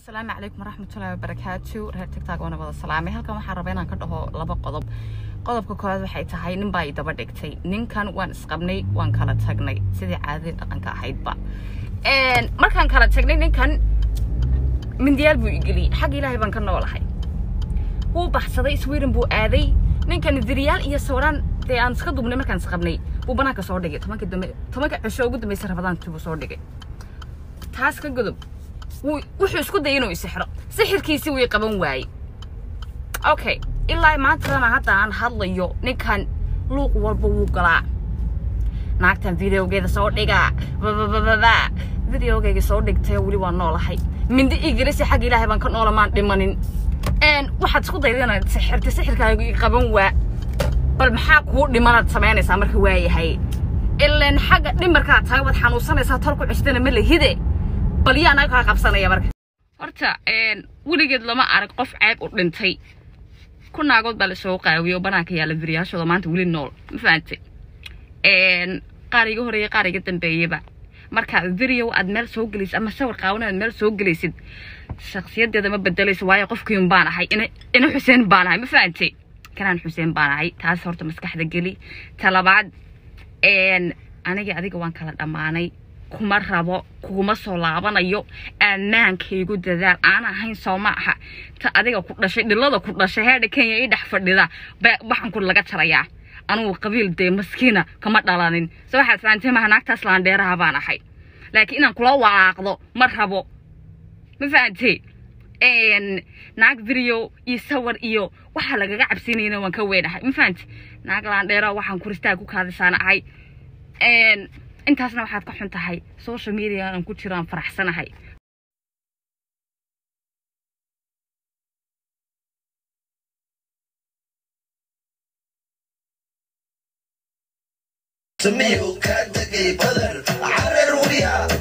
asalaamu calaykum waraxmatullaahi wabarakaatu reer tigtag waana wada salaamay halkan waxaan rabaa inaan ka dhaho laba qodob qodobka koowaad waxay tahay nin baa i daba dhigtay ninkan waan isqabnay waan kala tagnay sidii caadadii dhaqanka ahaydba markaan kala tagnay ninkan mindiyaal buu igeliyey xagga ilaahay baan ka noolahay wuu baxsaday sweden buu aaday ninkan diriyaal iyo sawiraan dee aan iska dubnay markaan isqabnay buu banaanka soo dhigay tobanka dambe tobanka cisho ugu dambaysa rabadaantii buu soo dhigay taas ka godob wuxuu isku dayay inuu isixro sixirkiisii wii qaban waayey okay ilaa maantadana hadda aan hadlayo ninkan luuq walba wuu galaa naagtan videogeeda soo dhigaa bababababa videogeyga soo dhigtay weli waa noolahay mindi igirisi xagga ilaahay baan ka noola maan dhimanin waxaad isku dayda inaad sixirta sixirkaaga ii qaban waa bal maxaa kuu dhimanaad samaynaysaa marka waayahay ilaan xagga dhimarkaa tahay waad xanuunsanaysaa tol ku cushtana ma lahide bal yaa naga kaa qabsanaya marka horta weligeed lama arag qof ceeb u dhintay ku naagood baa lasoo qaawiyo banaanka yaalla beriyaashooda maanta weli nool ma fahantay qaar iga horeeya qaar iga dambeeyaba marka video aad meel soo gelaysid ama sawir qaawan aad meel soo gelaysid shakhsiyadeeda ma bedelayso waayo qofkiin baan ahay ina xuseen baan ahay ma fahantay kanaan xuseen baan ahay taas horta maskaxda geli talabaad aniga adiga waan kala dhammaanay kuma rabo kuma soo laabanayo ammaankaygu dadaal aan ahayn soo ma aha ta adiga ku dhashay dhilada ku dhashay heedha kenya ii dhex fadhida baxanku laga jarayaa anugu qabiil dee maskiina kama dhalanin se waxaad fahamtay maha naagtaas laandheeraha baan ahay laakiin inaan kula walaaqdo ma rabo ma fahantay naag video iyo sawir iyo waxaa lagaga cabsinayna waan ka weynahay ma fahantay naag laandheera waxaan kuristaag ku kaadisaan ahay intaasna waxaad ka xun tahay social media aan ku jiraan faraxsanahay سميه كان دقي بدر عرر ويا